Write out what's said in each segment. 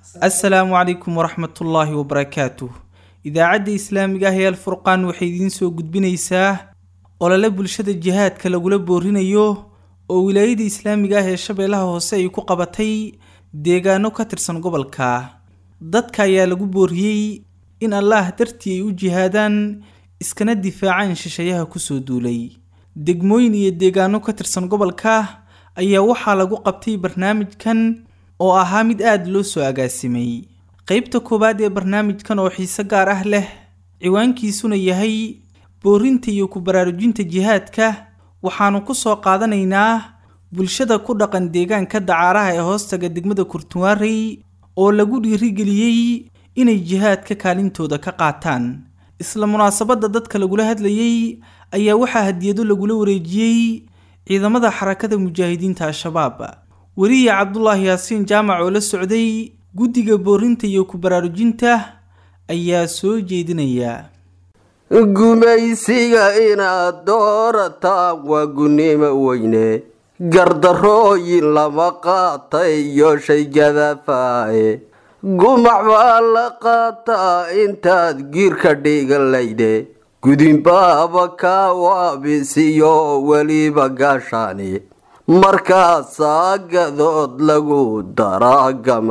assalaamu calaykum waraxmatullaahi wabarakaatuh idaacadda islaamiga ah ee alfurqaan waxay idiin soo gudbinaysaa olole bulshada jihaadka lagula boorinayo oo wilaayada islaamiga ah ee shabeellaha hoose ay ku qabatay deegaano ka tirsan gobolka dadka ayaa lagu booriyey in allaah dartii ay u jihaadaan iskana difaacaan shishayaha kusoo duulay degmooyin iyo deegaano ka tirsan gobolka ayaa waxaa lagu qabtay barnaamijkan oo ahaa mid aada loo soo agaasimay qeybta koowaad ee barnaamijkan oo xiise gaar ah leh ciwaankiisuna yahay boorinta iyo ku baraarujinta jihaadka waxaanu ku soo qaadanaynaa bulshada ku dhaqan deegaanka dacaaraha ee hoostaga degmada kurtuwaarey oo lagu dhiirigeliyey inay jihaadka kaalintooda ka qaataan isla munaasabadda dadka lagula hadlayey ayaa waxaa hadiyado lagula wareejiyey ciidamada xarakada mujaahidiinta al-shabaab weriye cabdulaahi yaasiin jaamac oo la socday guddiga boorinta iyo ku baraarujinta ayaa soo jeedinaya gumaysiga inaad doorataan waa gunnimo weyne gardarooyin lama qaatay iyo shay gadafaaye gumac baa la qaataa intaad giirka dhigalayde gudinbaaba kaa waabisiyo weliba gaashaani markaasaa gadood lagu daraa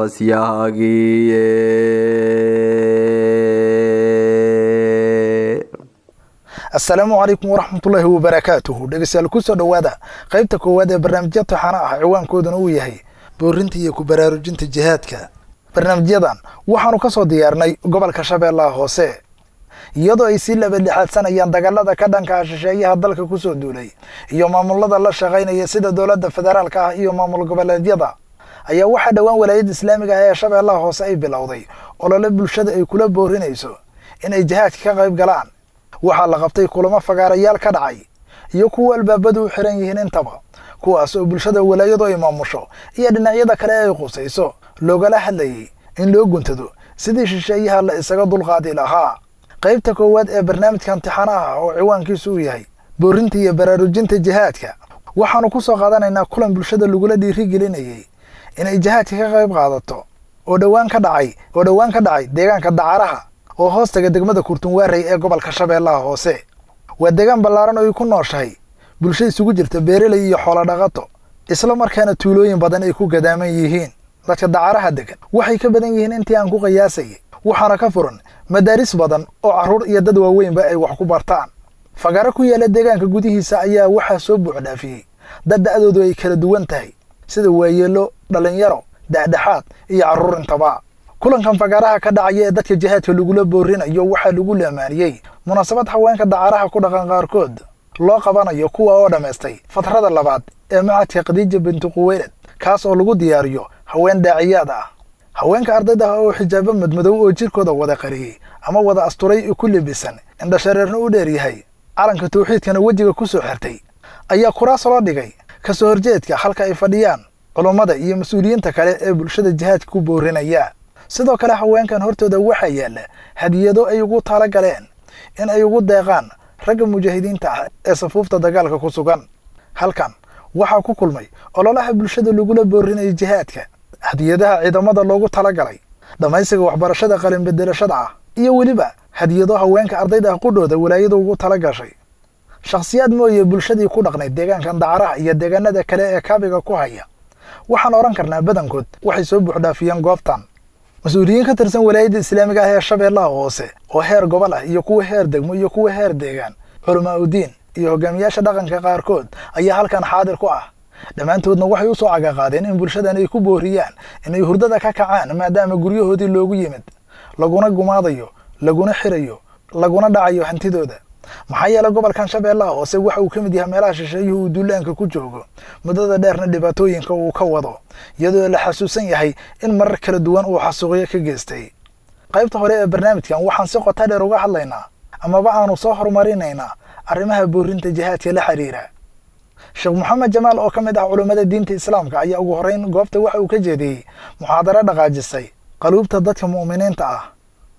gamasyahagiye assalaamu calaykum waraxmatullaahi wabarakaatuhu dhegeystayaal kusoo dhowaada qaybta koowaad ee barnaamijya taxana ah ciwaankooduna uu yahay boorinta iyo ku baraarujinta jihaadka barnaamijyadan waxaanu ka soo diyaarnay gobolka shabeellaha hoose iyadoo ay sii labadlixaadsanayaan dagaalada ka dhanka ah shisheeyaha dalka kusoo duulay iyo maamulada la shaqaynaya sida dowladda federaalka ah iyo maamul goboleedyada ayaa waxaa dhowaan walaayadda islaamiga ah ee shabeellaha hoose ay bilowday olole bulshada ay kula boorinayso inay jihaadka ka qayb galaan waxaa la qabtay kulamo fagaarayaal ka dhacay iyo kuwa albaabadu u xiran yihiin intaba kuwaas oo bulshada walaayadu ay maamusho iyo dhinacyada kale ay qusayso loogala hadlayay in loo guntado sidii shisheeyaha la isaga dulqaadi lahaa qaybta koowaad ee barnaamijka imtixaanaha oo ciwaankiisu uu yahay boorinta iyo baraarujinta jihaadka waxaanu ku soo qaadanaynaa kulan bulshada lagula dhiirigelinayay inay jihaadka ka qayb qaadato oo dhowaan ka dhacay oo dhowaan ka dhacay deegaanka dacaraha oo hoostaga degmada kurtunwaarey ee gobolka shabeellaha hoose waa deegaan ballaaran oo ay ku nooshahay bulsho isugu jirta beeraley iyo xoolo dhaqato isla markaana tuulooyin badan ay ku gadaaman yihiin dadka dacaraha degan waxay ka badan yihiin intii aan ku qiyaasayay waxaana ka furan madaaris badan oo carruur iyo dad waaweynba ay wax ku bartaan fagaaro ku yaala deegaanka gudihiisa ayaa waxaa soo buuxdhaafiyey dad da'doodu ay kala duwan tahay sida waayeelo dhallinyaro dhexdhexaad iyo carruur intaba kulankan fagaaraha ka dhacaya ee dadka jihaadka lagula boorinayo waxaa lagu lamaaniyey munaasabad haweenka dacaraha ku dhaqan qaarkood loo qabanayo kuwa oo dhammaystay fatrada labaad ee macadka khadiija bintu quweylad kaas oo lagu diyaariyo haween daaciyaad ah haweenka ardayda ah oo xijaabo madmadow oo jirkooda wada qariyey ama wada asturay ku lebisan indhashareerna u dheer yahay calanka tawxiidkana wejiga ku soo xirtay ayaa kuraas loo dhigay kasoo horjeedka halka ay fadhiyaan culummada iyo mas-uuliyiinta kale ee bulshada jihaadka ku boorinaya sidoo kale haweenkan hortooda waxaa yaalla hadiyado ay ugu tala galeen in ay ugu deeqaan ragga mujaahidiinta ah ee safuufta dagaalka ku sugan halkan waxaa ku kulmay ololaha bulshada lagula boorinaya jihaadka hadiyadaha ciidamada loogu talagalay dhammaysiga waxbarashada qalinbedelashada ah iyo weliba hadiyado haweenka ardayda ah qudhooda walaayada ugu tala gashay shakhsiyaad mooye bulshadii ku dhaqnayd deegaankan dacaraha iyo deegaanada kale ee kaabiga ku haya waxaan odhan karnaa badankood waxay soo buuxdhaafiyeen goobtan mas-uuliyiin ka tirsan walaayadda islaamiga ah ee shabeellaha hoose oo heer gobol ah iyo kuwa heer degmo iyo kuwa heer deegaan culamaa udiin iyo hogaamiyaasha dhaqanka qaarkood ayaa halkan xaadir ku ah dhammaantoodna waxay u soo cagaqaadeen in bulshadan ay ku booriyaan inay hurdada ka kacaan maadaama guryahoodii loogu yimid laguna gumaadayo laguna xirayo laguna dhacayo hantidooda maxaa yeelay gobolkan shabeellaha hoose waxa uu ka mid yahay meelaha shisheeyuhu uu duulaanka ku joogo muddada dheerna dhibaatooyinka uu ka wado iyadoo la xasuusan yahay in marar kala duwan uu xasuuqyo ka geystay qaybta hore ee barnaamijkan waxaan si qota dheer uga hadlaynaa amaba aanu soo horumarinaynaa arrimaha boorinta jihaadka la xiriira sheekh moxamed jamaal oo ka mid ah culummada diinta islaamka ayaa ugu horreyn goobta waxa uu ka jeediyey muxaadaro dhaqaajisay qaluubta dadka mu'miniinta ah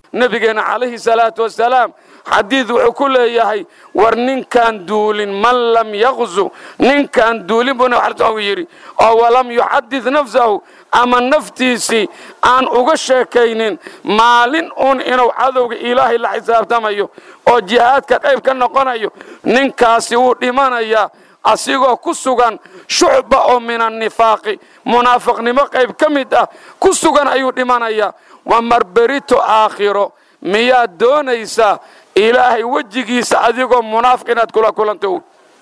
nebigeena calayhi salaatu wasalaam xadiid wuxuu ku leeyahay war ninkaan duulin man lam yaqzu ninkaan duulin buu nabig xasan yidhi oo walam yuxadid nafsahu ama naftiisii aan uga sheekaynin maalin uun inuu cadowga ilaahay la xisaabtamayo oo jihaadka qayb ka noqonayo ninkaasi wuu dhimanayaa asigoo ku sugan shucba oo min annifaaqi munaafiqnimo qayb ka mid ah ku sugan ayuu dhimanayaa waa marberito aakhiro miyaad doonaysaa ilaahay wejigiisa adigoo munaafiq inaad kula kulanto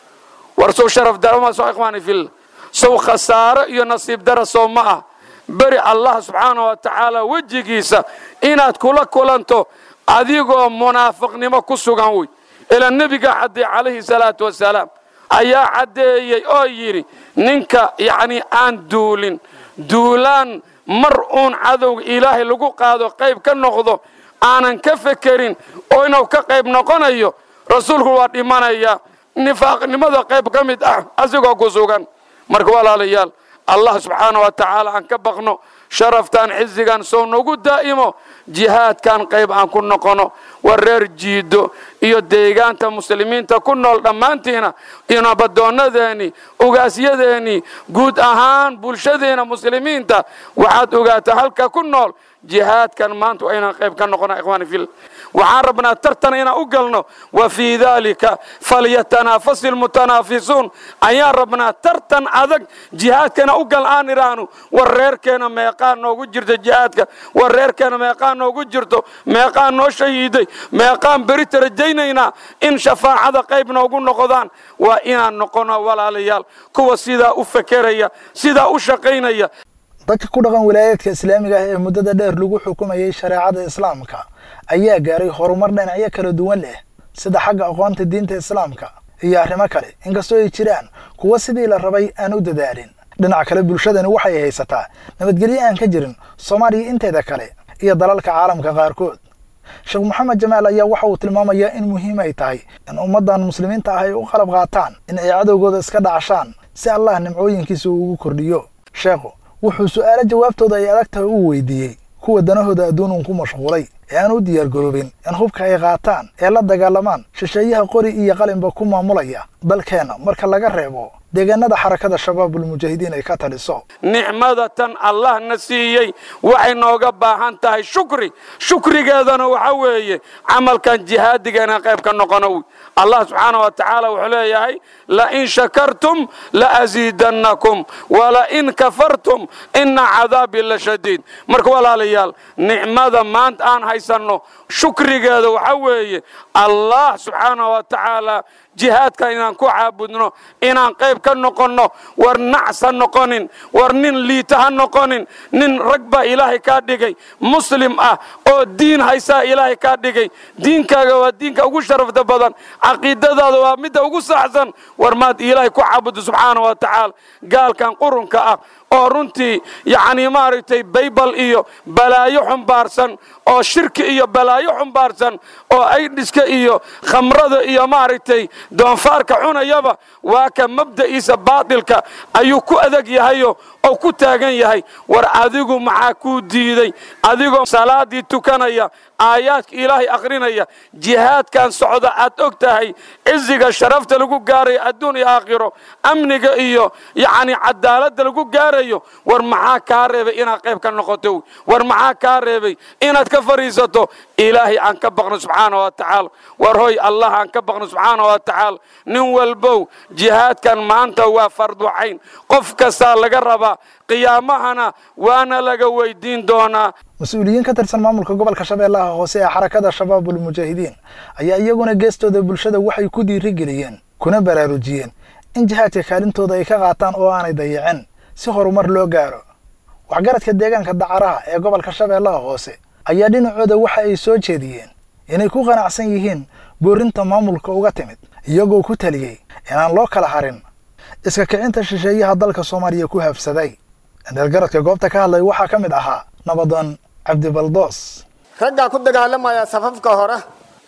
war sow sharaf darama soo ikhwaani fil sow khasaaro iyo nasiib dara soo ma ah beri allah subxaana wa tacaala wejigiisa inaad kula kulanto adigoo munaafiqnimo ku sugan wey ilaa nebiga cadday calayhi salaatu wasalaam ayaa caddeeyey oo yidhi ninka yacnii aan duulin duulaan mar uun cadowga ilaahay lagu qaado qayb ka noqdo aanan ka fekerin oo inuu ka qayb noqonayo rasuulku waa dhimanaya nifaaqnimada qayb ka mid ah asigoo ku sugan marka walaalayaal allah subxaana wa tacaala aan ka baqno sharaftaan xizigan sow nagu daa'imo jihaadkan qayb aan ku noqono war reer jiido iyo deegaanta muslimiinta ku nool dhammaantiina iyo nabaddoonnadeennii ugaasyadeennii guud ahaan bulshadeena muslimiinta waxaad ogaataa halka ku nool jihaadkan maanta waa inaan qayb ka noqona ikhwaani fil waxaan rabnaa tartan inaan u galno wa fii daalika falyatanaafasi lmutanaafisuun ayaan rabnaa tartan adag jihaadkana u gal aan idhaahno war reerkeena meeqaa noogu jirta jihaadka war reerkeena meeqaa noogu jirto meeqaa noo shahiiday meeqaan berita rajaynaynaa in shafaacada qayb noogu noqdaan waa inaan noqono walaalayaal kuwa sidaa u fekeraya sidaa u shaqaynaya dadka ku dhaqan wilaayaadka islaamiga ah ee muddada dheer lagu xukumayay shareecada islaamka ayaa gaaray horumar dhinacyo kala duwan leh sida xagga aqoonta diinta islaamka iyo arrimo kale inkastoo ay jiraan kuwa sidii la rabay aan u dadaalin dhinaca kale bulshadani waxay haysataa nabadgelyo aan ka jirin soomaaliya inteeda kale iyo dalalka caalamka qaarkood sheekh maxamed jamaal ayaa waxa uu tilmaamayaa in muhiim ay tahay in ummaddan muslimiinta ah ay u qalab qaataan in ay cadowgooda iska dhacashaan si allah nimcooyinkiisa uu ugu kordhiyo sheekhu wuxuu su'aalo jawaabtooda ay adag tahay uu weydiiyey kuwa danahooda adduunun ku mashquulay ee aan u diyaargaroobin in hubka ay qaataan ee la dagaalamaan shisheeyaha qori iyo qalinba ku maamulaya dalkeenna marka laga reebo deegaanada xarakada shabaabulmujaahidiin ay ka taliso nicmada tan allah na siiyey waxay nooga baahan tahay shukri shukrigeedana waxa weeye camalkan jihaadiga inaan qayb ka noqono allah subxaana wa tacaala wuxuu leeyahay lain shakartum laaziidannakum walain kafartum ina cadaabii la shadiid marka walaalayaal nicmada maanta aan haysanno shukrigeeda waxa weeye allah subxaana wa tacaala jihaadka inaan ku caabudno inaan qayb ka noqonno war nacs ha noqonin war nin liita ha noqonin nin rag baa ilaahay kaa dhigay muslim ah oo diin haysaa ilaahay kaa dhigay diinkaaga waa diinka ugu sharafta badan caqiidadaada waa midda ugu saxsan war maad ilaahay ku caabuddo subxaana wa tacaala gaalkan qurunka ah oo runtii yacni maaragtay baybal iyo balaayo xumbaarsan oo shirki iyo balaayo xumbaarsan oo aydhiska iyo khamrada iyo maaragtay doonfaarka cunayaba waa ka mabda'iisa baatilka ayuu ku adag yahayo oo ku taagan yahay war adigu maxaa kuu diiday adigoo salaadii tukanaya aayaadka ilaahay akhrinaya jihaadkan socda aad og tahay ciziga sharafta lagu gaarayo adduun iyo aakhiro amniga iyo yacni cadaaladda lagu gaarayo war maxaa kaa reebay inaad qayb ka noqoto war maxaa kaa reebay inaad ka fadhiisato ilaahay aan ka baqno subxaana wa tacaala war hoy allah aan ka baqno subxaana wa tacaala nin walbow jihaadkan maanta waa farducayn qof kastaa laga rabaa qiyaamahana waana laga weydiin doonaa mas-uuliyiin ka tirsan maamulka gobolka shabeellaha hoose ee xarakada shabaabulmujaahidiin ayaa iyaguna geestooda bulshada waxay ku dhiirigeliyeen kuna baraarujiyeen in jihaadka kaalintooda ay ka qaataan oo aanay dayacin si horumar loo gaaro waxgaradka deegaanka dacaraha ee gobolka shabeellaha hoose ayaa dhinacooda waxa ay soo jeediyeen inay ku qanacsan yihiin boorinta maamulka uga timid iyagoo ku taliyey inaan loo kala harin iska kicinta shisheeyaha dalka soomaaliya ku habsaday indheelgaradka goobta ka hadlay waxaa ka mid ahaa nabadoon cabdibaldoos raggaa ku dagaalamaya safafka hore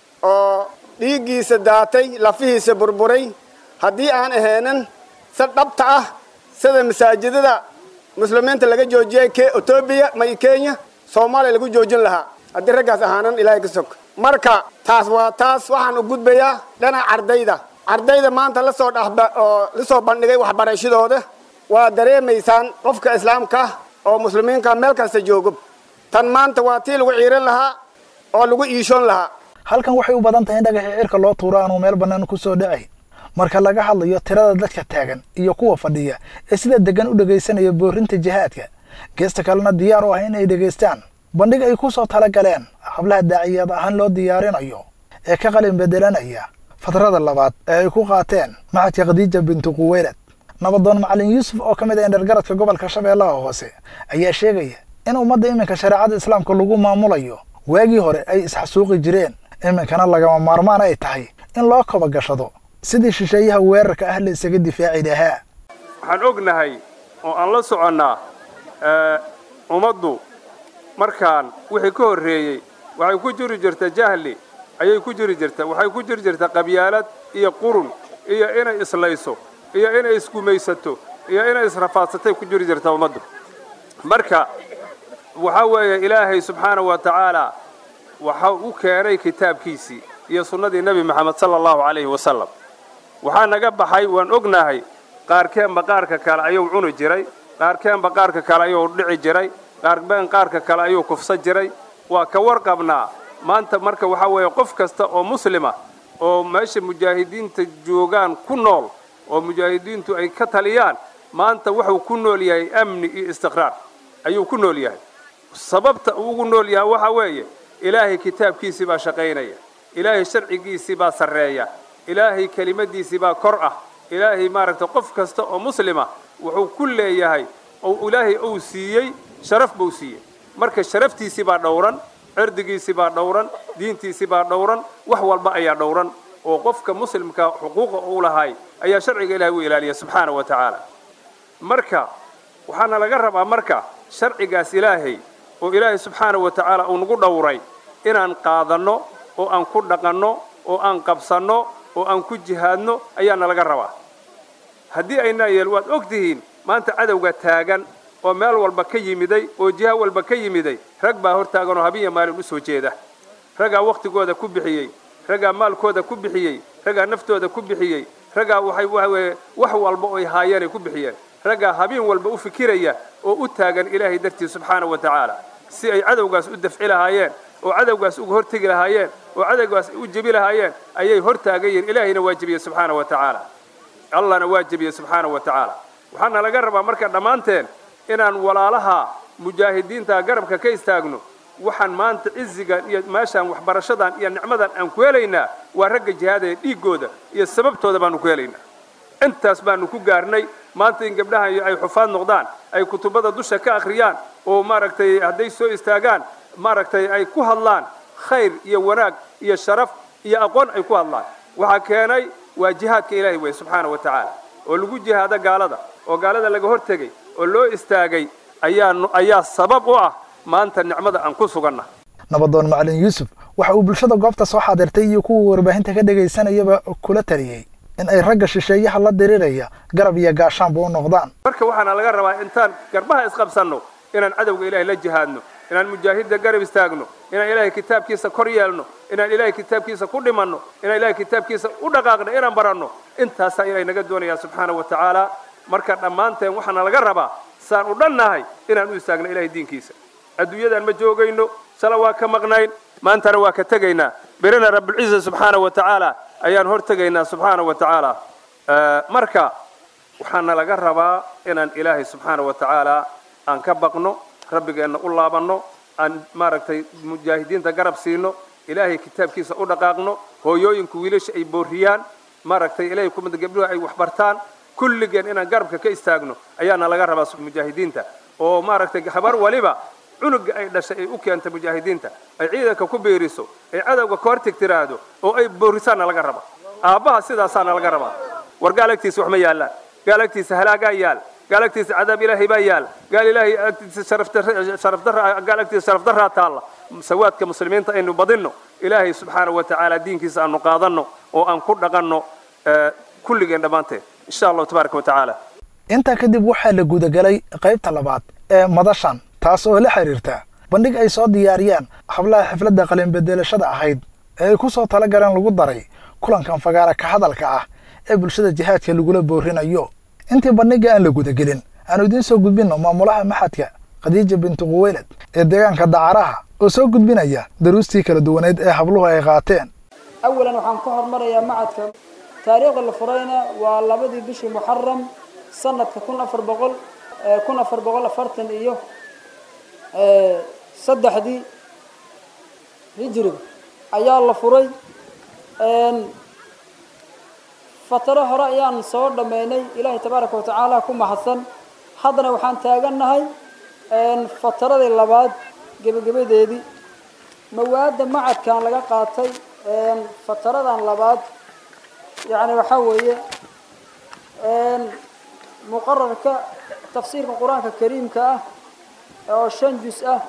oo dhiiggiisa daatay lafihiisa burburay haddii aan ahaynin si dhabta ah sida masaajidada muslimiinta laga joojiyay etoobiya may kenya soomaaliya lagu joojin lahaa haddii raggaas ahaanan ilaahay ka sog marka taas waa taas waxaan u gudbayaa dhinaca ardayda ardayda maanta lasoo dhexba oo lasoo bandhigay waxbarashadooda waa dareemaysaan qofka islaamka oo muslimiinka meel kasta joogo tan maanta waa tii lagu ciiran lahaa oo lagu iishoon lahaa halkan waxay u badan tahay in dhagaxii cirka loo tuuro aanu meel bannaan ku soo dhacay marka laga hadlayo tirada dadka taagan iyo kuwa fadhiya ee sida degan u dhegaysanaya boorinta jihaadka geesta kalena diyaar u ah inay dhegaystaan bandhig ay ku soo tala galeen hablaha daaciyad ahaan loo diyaarinayo ee ka qalin bedelanaya fatrada labaad ee ay ku qaateen maxadka khadiija bintu quweylad nabadoon macalin yuusuf oo ka mid ah indhargaradka gobolka shabeellaha hoose ayaa sheegaya in ummadda iminka shareecada islaamka lagu maamulayo waagii hore ay isxasuuqi jireen iminkana lagama maarmaan ay tahay in loo kaba gashado sidii shisheeyaha weerarka ah la isaga difaaci lahaa waxaan ognahay oo aan la soconnaa ummaddu markaan wixii ka horreeyey waxay ku jiri jirta jahli ayay ku jiri jirta waxay ku jiri jirta qabyaalad iyo qurun iyo inay islayso iyo inay isgumaysato iyo inay israfaadsatay ku jiri jirta ummaddu marka waxaa weeye ilaahay subxaana wa tacaala waxa u keenay kitaabkiisii iyo sunnadii nebi moxamed sala allahu calayhi wasalam waxaa naga baxay waan ognahay qaarkeenba qaarka kale ayuu cuni jiray qaarkeenba qaarka kale ayuu dhici jiray qaarbeen qaarka kale ayuu kufsan jiray waa ka warqabnaa maanta marka waxaa weeye qof kasta oo muslima oo meesha mujaahidiinta joogaan ku nool oo mujaahidiintu ay ka taliyaan maanta wuxuu ku nool yahay amni iyo istiqraar ayuu ku nool yahay sababta uu ugu nool yahay waxaa weeye ilaahay kitaabkiisii baa shaqaynaya ilaahay sharcigiisii baa sarreeya ilaahay kelimadiisii baa kor ah ilaahay maaragtay qof kasta oo muslima wuxuu ku leeyahay oo ilaahay uu siiyey sharaf buu siiyey marka sharaftiisii baa dhowran cirdigiisii baa dhowran diintiisii baa dhowran wax walba ayaa dhowran oo qofka muslimka xuquuqa uu lahay ayaa sharciga ilahay u ilaaliya subxaana wa tacaala marka waxaana laga rabaa marka sharcigaas ilaahay oo ilaahay subxaana wa tacaala uu nagu dhowray inaan qaadanno oo aan ku dhaqanno oo aan qabsanno oo aan ku jihaadno ayaana laga rabaa haddii aynaa yeel waad og tihiin maanta cadowga taagan oo meel walba ka yimiday oo jiha walba ka yimiday rag baa hor taagan oo habinya maalin u soo jeeda raggaa wakhtigooda ku bixiyey raggaa maalkooda ku bixiyey raggaa naftooda ku bixiyey raggaa waxay waaweye wax walba oy haayeenay ku bixiyeen raggaa habeen walba u fikiraya oo u taagan ilaahay dartii subxaana wa tacaala si ay cadowgaas u dafci lahaayeen oo cadowgaas uga hortegi lahaayeen oo cadowgaas u jebi lahaayeen ayay hor taagan yihiin ilaahayna waa jebiyey subxaana wa tacaala allahna waa jebiyey subxaana wa tacaala waxaana laga rabaa marka dhammaanteen inaan walaalaha mujaahidiinta garabka ka istaagno waxaan maanta cizigan iyo meeshaan waxbarashadan iyo nicmadan aan ku helaynaa waa ragga jihaadaya dhiiggooda iyo sababtooda baanu ku helaynaa intaas baanu ku gaarnay maanta in gabdhahan ay xufaad noqdaan ay kutubada dusha ka akhriyaan oo maaragtay hadday soo istaagaan maaragtay ay ku hadlaan khayr iyo wanaag iyo sharaf iyo aqoon ay ku hadlaan waxaa keenay waa jihaadka ilaahay wey subxaana wa tacaala oo lagu jihaado gaalada oo gaalada laga hortegay oo loo istaagay ayaa ayaa sabab u ah maanta nicmada aan ku suganna nabadoon macalin yuusuf waxa uu bulshada goobta soo xaadirtay iyo kuwa warbaahinta ka dhegaysanayaba kula taliyey in ay ragga shisheeyaha la diriraya garab iyo gaashaanba u noqdaan marka waxaana laga rabaa intaan garbaha isqabsanno inaan cadowga ilaahay la jihaadno inaan mujaahidda garab istaagno inaan ilaahay kitaabkiisa kor yeelno inaan ilaahay kitaabkiisa ku dhimanno inaan ilaahay kitaabkiisa u dhaqaaqno inaan baranno intaasaa ilaahay naga doonayaa subxaana wa tacaala marka dhammaanteen waxaana laga rabaa saan u dhannahay inaan u istaagno ilaahay diinkiisa adduunyadan ma joogayno shala waa ka maqnayn maantana waa ka tegaynaa berina rabbilciza subxaana wa tacaala ayaan hor tegaynaa subxaana wa tacaala marka waxaana laga rabaa inaan ilaahay subxaana wa tacaala aan ka baqno rabbigeenna u laabanno aan maaragtay mujaahidiinta garab siino ilaahay kitaabkiisa u dhaqaaqno hooyooyinka wiilasha ay boorriyaan maaragtay ilaahay kumada gabdhuhu ay waxbartaan kulligeen inaan garabka ka istaagno ayaana laga rabaa mujaahidiinta oo maaragtay habar waliba cunuga ay dhashay ay u keenta mujaahidiinta ay ciidanka ku biiriso ay cadowga ka horteg tiraahdo oo ay boorisaana laga raba aabbaha sidaasaana laga rabaa war gaalagtiisa wax ma yaallaan gaalagtiisa halaagaa yaal gaalagtiisa cadaab ilaahay baa yaal gaal ilaahay agtiisa sharafdarra gaalagtiisa sharafdarraa taalla sawaadka muslimiinta aynu badinno ilaahay subxaana wa tacaala diinkiisa aanu qaadanno oo aan ku dhaqanno kulligeen dhammaanteed insha allahu tabaaraka wa tacaala intaa kadib waxaa la gudagelay qaybta labaad ee madashan taas oo la xiriirta bandhig ay soo diyaariyaan hablaha xifladda qalinbedelashada ahayd ee ay ku soo tala galeen lagu daray kulankan fagaara ka hadalka ah ee bulshada jihaadka lagula boorinayo intii bandhigga aan la gudagelin aanu idiin soo gudbinno maamulaha maxadka khadiija bintu quweylad ee deegaanka dacaraha oo soo gudbinaya daruustii kala duwaneed ee habluhu ay qaateen awalan waxaan ka hormarayaa macadka taariikhda la furayna waa labadii bishii muxaram sanadka kun afar boqol kun afar boqol afartan iyo saddexdii hijriga ayaa la furay fataro hore ayaan soo dhammaynay ilaahay tabaaraka watacaala ku mahadsan haddana waxaan taagannahay fataradii labaad gebagabadeedii mawaadda macadkan laga qaatay fataradan labaad yacni waxaa weeye muqararka tafsiirka qur-aanka kariimka ah oo shan jus ah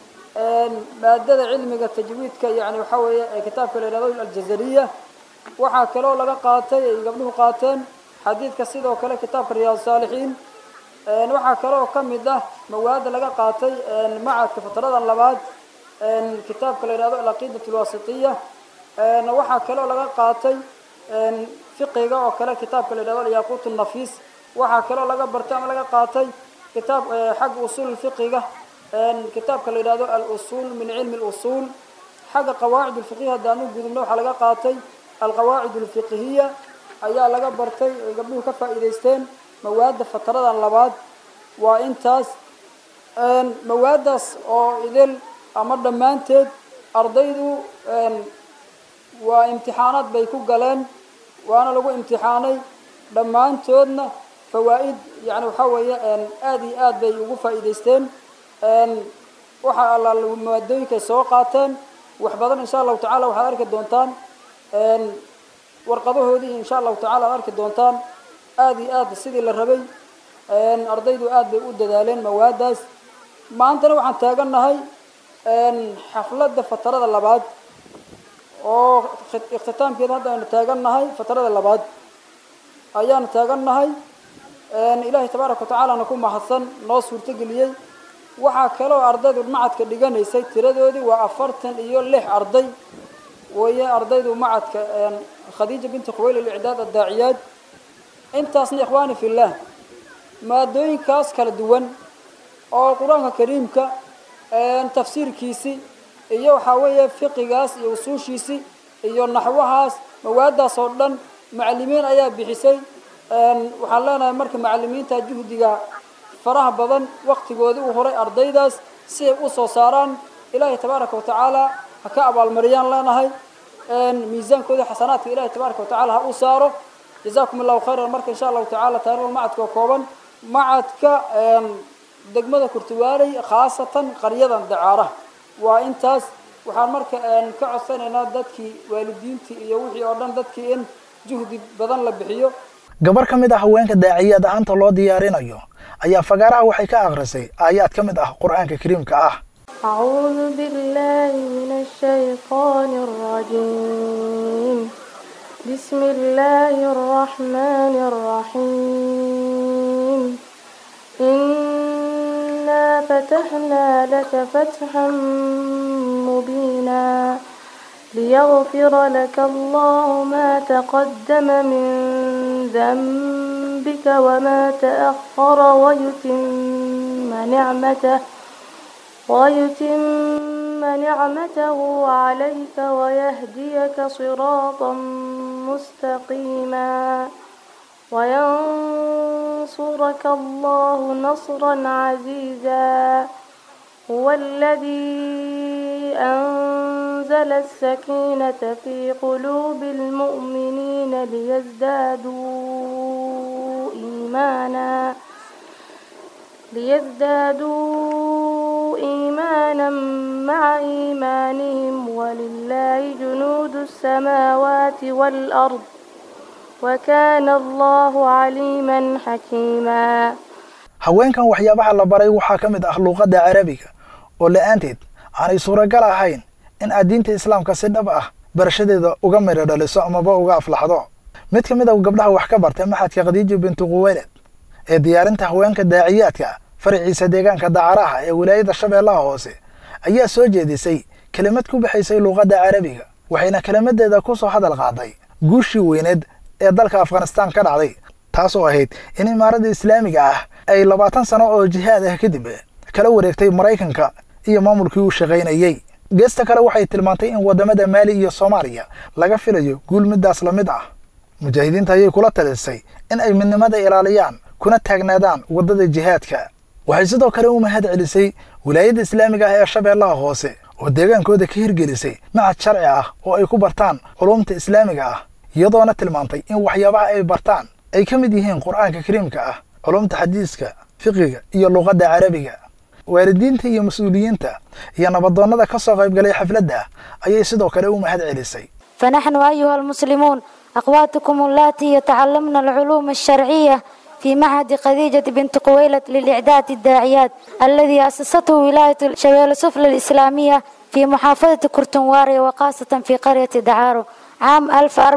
maadada cilmiga tajwiidka yani waxaa weeye ee kitaabka la yidhahdo aljazariya waxaa kaloo laga qaatay ay gabdhuhu qaateen xadiidka sidoo kale kitaabka riyaad saalixiin waxaa kaloo ka mid ah mawaada laga qaatay macadka fataradan labaad kitaabka la yidhahdo alaqiidat alwasitiya waxaa kaloo laga qaatay fiqiga oo kale kitaabka la yidhahdo alyaquut nafiis waxaa kaloo laga bartay ama laga qaatay kitaab xagga usuul fiqiga kitaabka la yidhahdo al-usuul min cilmi اlusuul xagga qawaacid اlfiqhiya haddaan u gudubno waxaa laga qaatay alqawaacid اlfiqhiya ayaa laga bartay ay gabdhuhu ka faa'iidaysteen mawaadda fataradan labaad waa intaas mawaaddaas oo idil ama dhammaanteed ardaydu waa imtixaanaad bay ku galeen waana lagu imtixaanay dhammaantoodna fawaa'id yani waxaa weeye aada iyo aad bay ugu faa'iidaysteen waxa alla maadooyinkay soo qaateen wax badan insha allahu tacala waxaad arki doontaan warqadahoodii insha allahu tacala aad arki doontaan aada iyo aad sidii la rabay ardaydu aad bay u dadaaleen mawaadaas maantana waxaan taagannahay xafladda fatarada labaad oo ikhtitaamkeeda hadda aynu taagannahay fatarada labaad ayaanu taagannahay ilaahay tabaaraka watacaalana ku mahadsan noo suurtogeliyey waxaa kaloo ardaydu macadka dhiganaysay tiradoodii waa afartan iyo lix arday weeye ardaydu macadka khadiija binti khuweyl alicdaad addaaciyaad intaasna ikhwaani fillaah maadooyinkaas kala duwan oo qur-aanka kariimka tafsiirkiisi iyo waxaa weeye fiqigaas iyo usuushiisi iyo naxwahaas mawaadaas oo dhan macalimiin ayaa bixisay waxaan leenahay marka macalimiinta juhdiga faraha badan waktigoodii u horay ardaydaas si ay u soo saaraan ilaahay tabaaraka watacaala ha ka abaalmariyaan leenahay miisaankooda xasanaadka ilahay tabaaraka watacaala ha u saaro jazakum allahu khayran marka insha allahu tacala taarikhda macadka oo kooban macadka degmada kurtuwaaley khaasatan qaryadan dacaaraha waa intaas waxaan marka ka codsanaynaa dadkii waalidiintii iyo wixii oo dhan dadkii in juhdi badan la bixiyo gabar ka mid ah haweenka daaciyaad ahaanta loo diyaarinayo ayaa fagaaraha waxay ka akhrisay aayaad ka mid ah qur-aanka kariimka ah أعوذ بالله من الشيطان الرجيم بسم الله الرحمن الرحيم إنا فتحنا لك فتحا مبينا ليغفر لك الله ما تقدم من ذنبك وما تأخر ويتم نعمته ويتم نعمته عليك ويهديك صراطا مستقيما وينصرك الله نصرا عزيزا هو الذي أنزل السكينة في قلوب المؤمنين ليزدادوا إيمانا ليزدادوا إيمانا مع إيمانهم ولله جنود السماوات والأرض وكان الله عليما حكيما haweenkan waxyaabaha la baray waxaa ka mid ah luuqadda carabiga oo la-aanteed aanay suuragal ahayn in aad diinta islaamka si dhab ah barashadeeda uga midho dhaliso amaba uga aflaxdo mid ka mid a gabdhaha wax ka bartay maxadka khadiija bintu quweyled ee diyaarinta haweenka daaciyaadka faraciisa deegaanka dacaraha ee wilaayada shabeellaha hoose ayaa soo jeedisay kelimad ku baxaysay luuqadda carabiga waxayna kelimadeeda ku soo hadal qaaday guushii weyneed ee dalka afghanistaan ka dhacday taasoo ahayd in imaaradda islaamiga ah ay labaatan sano oo jihaad ah kadib kala wareegtay maraykanka iyo maamulkii uu shaqaynayey geesta kale waxay tilmaantay in waddamada maali iyo soomaaliya laga filayo guul middaas la mid ah mujaahidiinta ayay kula talisay in ay midnimada ilaaliyaan kuna taagnaadaan waddada jihaadka waxay sidoo kale u mahad celisay wilaayadda islaamiga ah ee shabeellaha hoose oo deegaankooda ka hirgelisay macad sharci ah oo ay ku bartaan culumta islaamiga ah iyadoona tilmaantay in waxyaabaha ay bartaan ay ka mid yihiin qur'aanka kariimka ah culumta xadiiska fiqiga iyo luuqadda carabiga waalidiinta iyo mas-uuliyiinta iyo nabadoonnada ka soo qaybgalay xafladda ayay sidoo kale u mahad celisay فنحن أيها المسلمون أخواتكم اللاتي يتعلمن العلوم الشرعية في معهد خديجة بنت قويلة للإعداد الداعيات الذي أسسته ولاية شبيل سفلى الإسلامية في محافظة كرتنواري وخاصة في قرية دعارو عام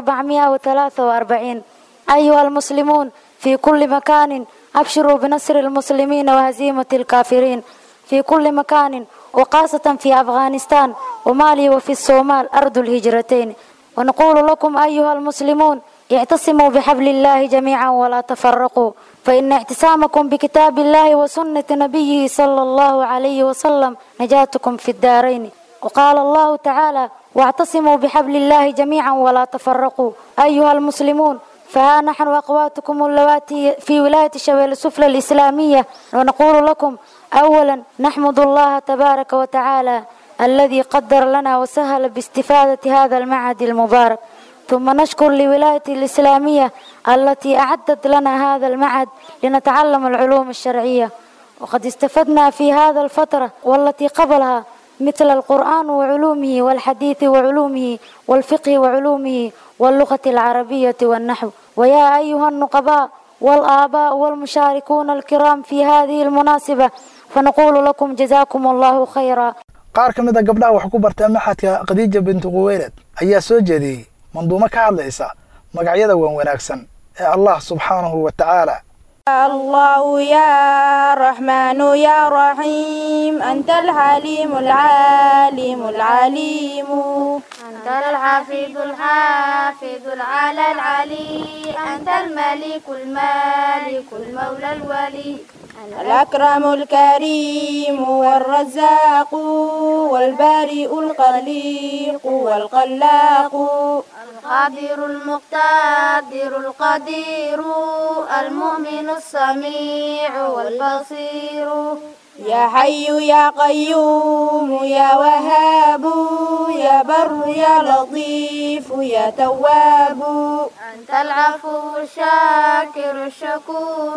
1443 أيها المسلمون في كل مكان أبشروا بنصر المسلمين وهزيمة الكافرين في كل مكان وخاصة في أفغانستان ومالي وفي الصومال أرض الهجرتين ونقول لكم أيها المسلمون اعتصموا بحبل الله جميعا ولا تفرقوا فإن اعتصامكم بكتاب الله وسنة نبيه صلى الله عليه وسلم نجاتكم في الدارين وقال الله تعالى واعتصموا بحبل الله جميعا ولا تفرقوا أيها المسلمون فها نحن أخواتكم اللواتي في ولاية شبيل السفلى الإسلامية ونقول لكم أولا نحمد الله تبارك وتعالى الذي قدر لنا وسهل باستفادة هذا المعهد المبارك ثم نشكر لولاية الإسلامية التي أعدت لنا هذا المعهد لنتعلم العلوم الشرعية وقد استفدنا في هذا الفترة والتي قبلها مثل القرآن وعلومه والحديث وعلومه والفقه وعلومه واللغة العربية والنحو ويا أيها النقباء والآباء والمشاركون الكرام في هذه المناسبة فنقول لكم جزاكم الله خيرا qaar ka mid a gabdhaha wax ku barta maxadka khadiija bintu quweylad ayaa soo jeediyey manduumo ka hadlaysa magacyada wan wanaagsan ee allah subxaanahu wa tacaala الله يا رحمن يا رحيم أنت الحليم العالم العليم أنت الحفيظ الحافظ العلى العلي أنت الملك المالك المولى الولي الأكرم الكريم والرزاق والبارئ الخليق والخلاق القادر المقتدر القدير المؤمن السميع والبصير يا حي يا قيوم يا وهاب يا بر يا لطيف يا تواب أنت العفو الشاكر الشكور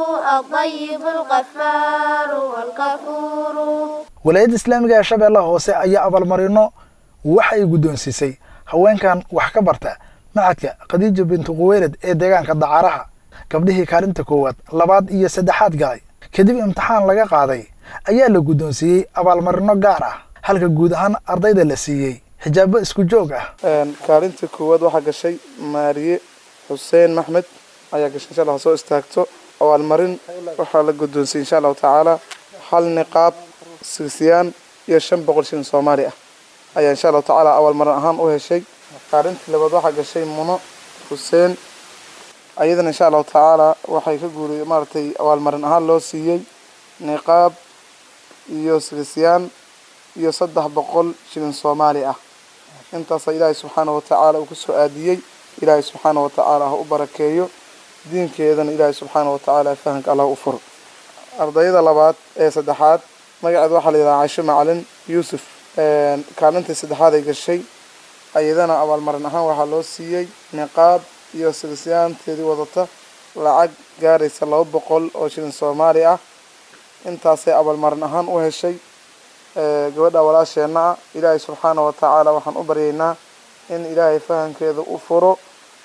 الطيب الغفار والغفور walaayadda islaamiga ee shabeellaha hoose ayaa abaalmarino waxa ay guddoonsiisay haweenkan wax ka barta macadka khadiija bintu quweylad ee deegaanka dacaaraha gabdhihii kaalinta koowaad labaad iyo saddexaad galay kadib imtixaan laga qaaday ayaa la guddoonsiiyey abaalmarino gaar ah halka guud ahaan ardayda la siiyey xijaabo isku joog ah kaalinta koowaad waxaa gashay maariye xuseen maxmed ayaa gashay insha allah soo istaagto abaalmarin waxaa la guddoonsiyey insha allahu tacaala hal niqaab sigsiyaan iyo shan boqol shilin soomaali ah ayaa insha allahu tacaala abaalmarin ahaan u heshay kaalintii labaad waxaa gashay muno xuseen ayadana insha allahu tacaala waxay ka guuriyey maaragtay abaalmarin ahaan loo siiyey niqaab iyo sigsiyaan iyo saddex boqol shilin soomaali ah intaasa ilaahay subxaanahu watacaala uu kusoo aadiyey ilaahay subxaanahu watacaala ha u barakeeyo diinkeedana ilaahay subxaanahu watacaala fahanka allah u furo ardayda labaad ee saddexaad magaceeda waxaa la yidhaha caisho macalin yuusuf kaalintii saddexaad ay gashay ayadana abaalmarin ahaan waxaa loo siiyey niqaab iyo sigisyaanteedii wadata lacag gaaraysa laba boqol oo shilin soomaali ah intaasay abaalmarin ahaan u heshay gabadha walaasheenna ah ilaahay subxaanahu watacaala waxaan u baryaynaa in ilaahay fahamkeeda u furo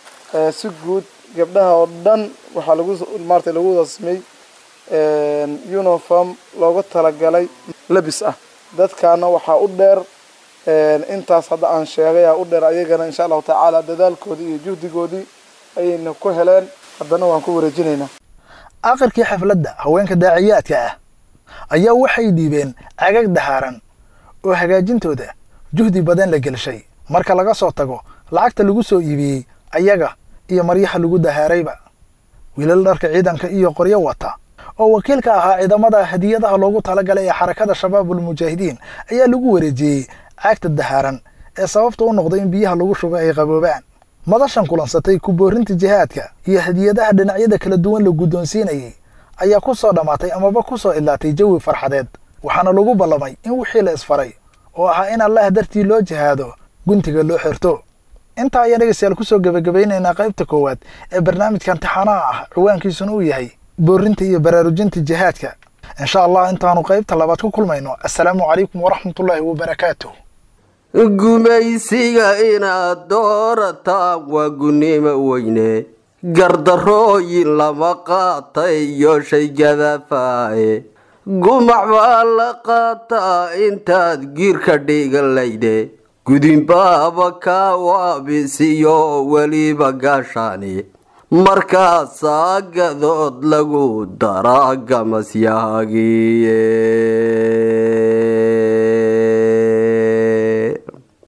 si guud gabdhaha oo dhan waxaa lagu maarata lagu wada samey uniform looga talagalay labis ah dadkaana waxaa u dheer intaas hadda aan sheegay aa u dheer ayagana insha allahu tacaala dadaalkoodii iyo juhdigoodii ayayna ku heleen haddana waan ku wareejinaynaa aakhirkii xafladda haweenka daaciyaadka ah ayaa waxay dhiibeen cagag dahaaran oo hagaajintooda juhdi badan la gelshay marka laga soo tago lacagta lagu soo iibiyey ayaga iyo maryaha lagu dahaarayba wiilal dharka ciidanka iyo qoryo wata oo wakiilka ahaa ciidamada hadiyadaha loogu talagalay ee xarakada shabaabul mujaahidiin ayaa lagu wareejiyey caagta dahaaran ee sababta u noqday in biyaha lagu shubay ay qaboobaan madashan kulansatay ku boorinta jihaadka iyo hadiyadaha dhinacyada kala duwan la guddoonsiinayay ayaa ku soo dhammaatay amaba ku soo idlaatay jawi farxadeed waxaana lagu ballamay in wixii la isfaray oo ahaa in allah dartii loo jihaado guntiga loo xirto intaa ayaan dhegeystayaal kusoo gebagabaynaynaa qaybta koowaad ee barnaamijka imtixaanaha ah ciwaankiisuna uu yahay boorinta iyo baraarujinta jihaadka insha allah intaanu qaybta labaad ku kulmayno assalaamu calaykum waraxmatullaahi wabarakaatuh gumaysiga inaad doorataan waa gunnimo weyne gardarooyin lama qaatay iyo shay gadafaaye gumac baa la qaataa intaad giirka dhigalayde gudinbaaba kaa waabisiyo weliba gaashaani markaasaa gadood lagu daraa gamasyahaagiye